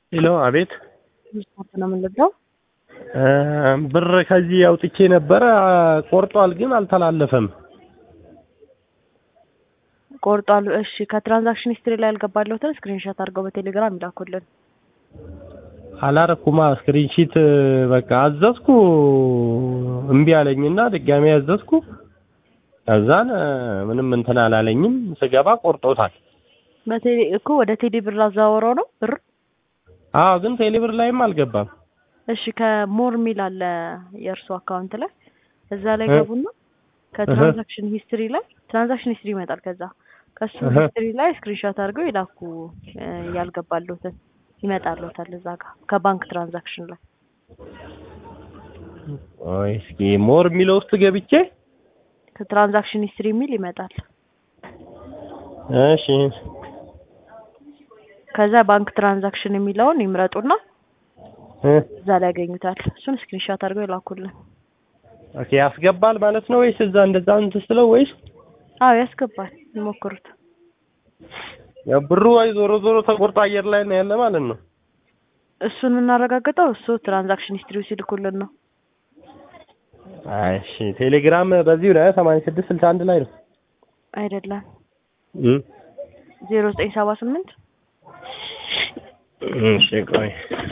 ሄሎ፣ አቤት። ስፖርት ነው የምንለው። ብር ከዚህ አውጥቼ ነበረ ቆርጧል፣ ግን አልተላለፈም። ቆርጧል። እሺ፣ ከትራንዛክሽን ሂስትሪ ላይ ያልገባለሁትን ስክሪንሾት አድርገው በቴሌግራም ይላኩልን። አላረኩማ ስክሪንሺት በቃ አዘዝኩ እምቢ አለኝና ድጋሜ አዘዝኩ። ከዛን ምንም እንትን አላለኝም። ስገባ ቆርጦታል። በቴሌ እኮ ወደ ቴሌ ብር አዘዋውረው ነው ብር። አዎ፣ ግን ቴሌብር ላይም አልገባም። እሺ ከሞር ሚል አለ የእርሱ አካውንት ላይ እዛ ላይ እ? ገቡና ከትራንዛክሽን ሂስትሪ ላይ ትራንዛክሽን ሂስትሪ ይመጣል። ከዛ ከሱ እህ። ሂስትሪ ላይ ስክሪንሾት አድርገው ይላኩ እ፣ ያልገባለሁትን ይመጣልዎታል እዛ ጋር ከባንክ ትራንዛክሽን ላይ ቆይ እስኪ ሞር የሚለው ውስጥ ገብቼ ከትራንዛክሽን ሂስትሪ የሚል ይመጣል። እሺ ከዛ ባንክ ትራንዛክሽን የሚለውን ይምረጡና እ፣ እዛ ላይ ያገኙታል። እሱን ስክሪንሾት አድርገው ይላኩልን። ኦኬ ያስገባል ማለት ነው ወይስ እዛ እንደዛ እንትን ስለው ወይስ አዎ ያስገባል። ይሞክሩት። ያው ብሩ ወይ ዞሮ ዞሮ ተቆርጦ አየር ላይ ነው ያለ ማለት ነው። እሱን የምናረጋግጠው እሱ ትራንዛክሽን ሂስትሪው ሲልኩልን ነው። እሺ ቴሌግራም በዚሁ ላይ 86 61 ላይ ነው። አይደለም እ ዜሮ ዘጠኝ ሰባ ስምንት እሺ ቆይ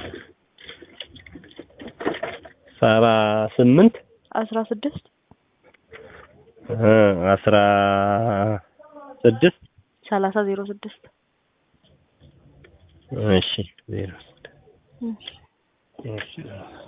ሰባ ስምንት አስራ ስድስት እ አስራ ስድስት ሰላሳ ዜሮ ስድስት እሺ ዜሮ ስድስት እሺ